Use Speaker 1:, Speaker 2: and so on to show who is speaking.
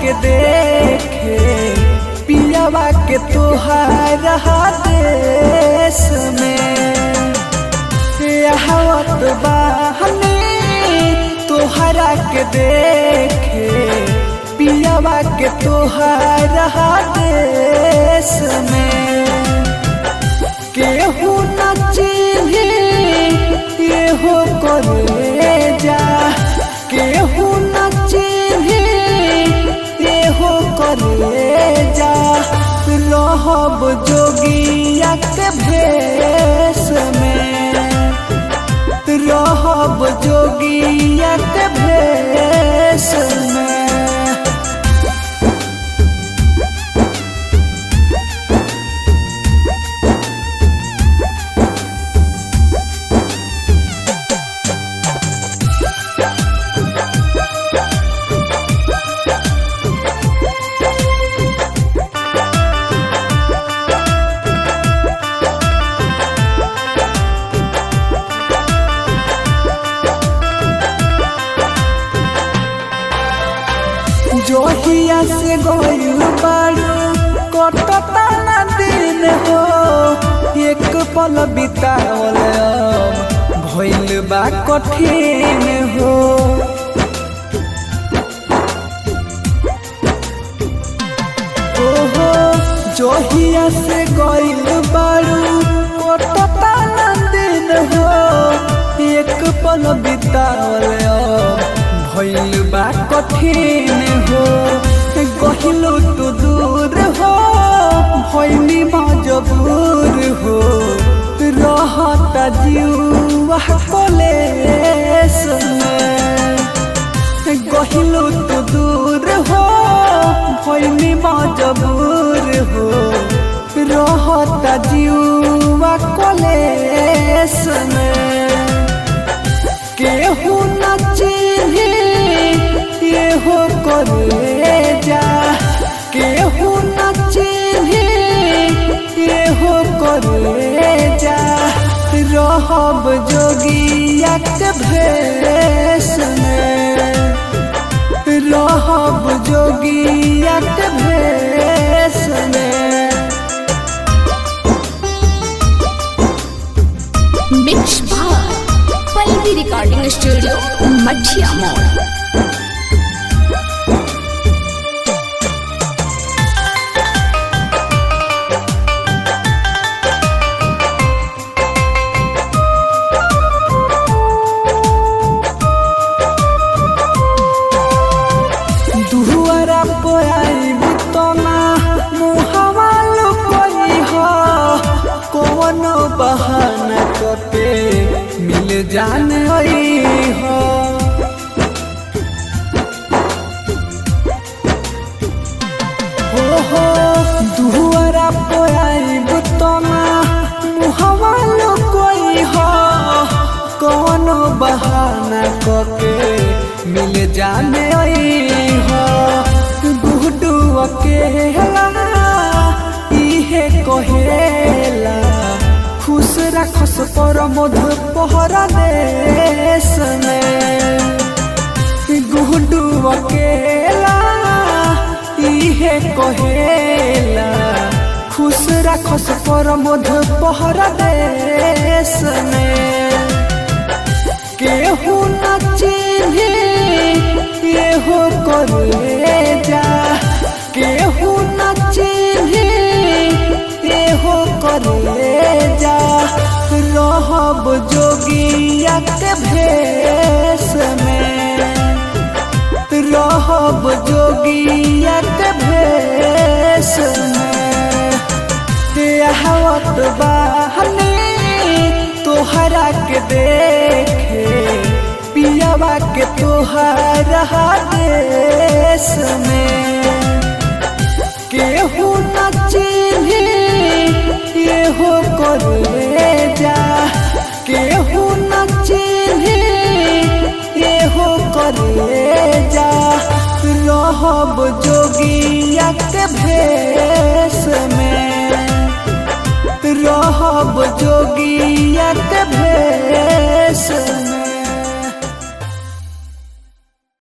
Speaker 1: के देखे पियावा के तोहारा देश में हवत बहनी तोहरा के देखे पियावा के तोहरा देश में केहू न चिन्ही एहो करे जा केहू न चिन्ही एहो करे जा रहब जोगिया के भेष में रहब जोगिया के भेष में जोहिया से गइल बारू कटता ना दिन हो एक पल बितावल अब भइल बा कठिन हो ओहो जोहिया से गइल बारू कटता ना दिन हो एक पल बितावल अब भइल बा कठिन हो गहिलो तो दूर हो भइली मजबूर हो रहता जीवा कलेस में गहिलो तो दूर हो भइली मजबूर हो रहता जीवा कलेस में केहू न चिन्ही एहो करे जा केहू न चिन्ही एहो करे जा रहब जोगिया के भेष में रहब जोगिया के भेष में
Speaker 2: मिक्स भार पल्लवी रिकॉर्डिंग स्टूडियो मठिया मोड़
Speaker 1: दुहरा पोयाई तना मुहवा लुकोई हो कौन बहाना कते मिल जान आई हो हो हो दुहरा पोयाई तना मुहवा लुकोई हो कौन बहाना कके मिल जाने आई हो गुडू अकेला इहे कहेला खुश रखस पर मधु पहरा देश में गुडू अकेला इहे कहेला खुश रखस पर मधु पहरा देश में केहू न चिन्ही एहो करे जा केहू न चिन्ही एहो करे जा रहब जोगिया के भेष में रहब जोगिया के भेष में हवत बहनी तोहरा के देखे पियावा के तोहरा देश में केहू न चिन्ही एहो करे जा केहू न चिन्ही एहो करे जा रहब जोगिया के भेष में रहब जोगिया के भेष में